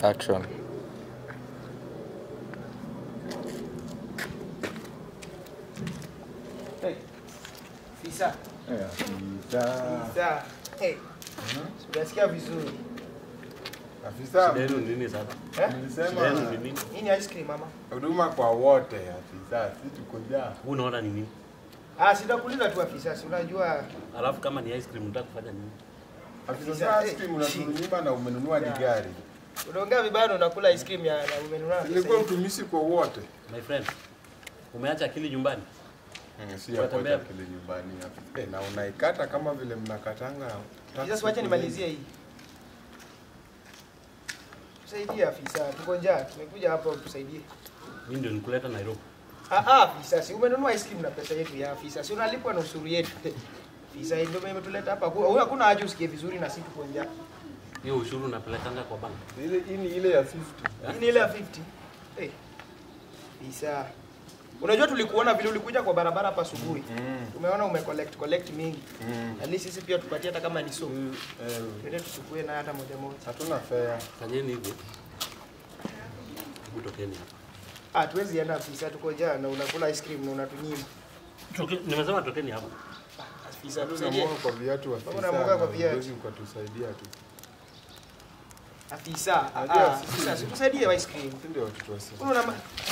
Action. Hey. Fisa. Eh, afisa. Fisa. Hey. Unasikia vizuri. Afisa, Shida yenu ni nini sasa? Eh? Shida yenu nilisema ni nini? Hii ni ice cream mama. huduma kwa wote afisa, si tuko njaa. Huu unaona ni nini? Ah, sitakuuliza tu afisa, si unajua Alafu kama ni ice cream unataka kufanya nini? Afisa, Afisa, sasa eh, ice cream unatunyima na umenunua ni gari. unaongea vibaya na unakula ice cream ya na umenunua. Ilikuwa utumishi kwa wote. My friend, umeacha akili nyumbani? Mm, Si ya Unatembea- kuacha kile nyumbani afisa. Eh, na unaikata kama vile mnakatanga. Sasa wacha nimalizie hii. Tusaidie afisa, tuko njaa. Tumekuja hapa utusaidie. Mimi ndio nikuleta Nairobi. Ah ah, afisa, si umenunua ice cream na pesa yetu ya afisa. Si unalipwa na ushuru yetu. Afisa ndio imetuleta hapa. Huyu hakuna haja usikie vizuri na sisi tuko njaa. Hiyo ushuru unapelekanga kwa bank. Ile hii ni ile ya 50. Hii ni ile ya 50. Eh. Afisa. Unajua tulikuona vile ulikuja kwa barabara hapa asubuhi. Mm. Tumeona ume collect collect mingi. Mm. At least sisi pia tupatie hata kama ni so. Eh, Twende tuchukue na hata moja moja. hatuna fare. Fanyeni hivyo. Hebu tokeni hapa. Ah, tuwezi enda afisa, tuko njaa na unakula ice cream na unatunyima. Toke, nimesema tokeni hapa. Afisa, tusaidie. Tunamwaga kwa viatu afisa. unamwaga kwa na viatu. huwezi ukatusaidia tu. Afisa, ah, Unajua ah, sisi- afisa, si tusaidie ice cream. Sisi ndio watoto wa sisi. Una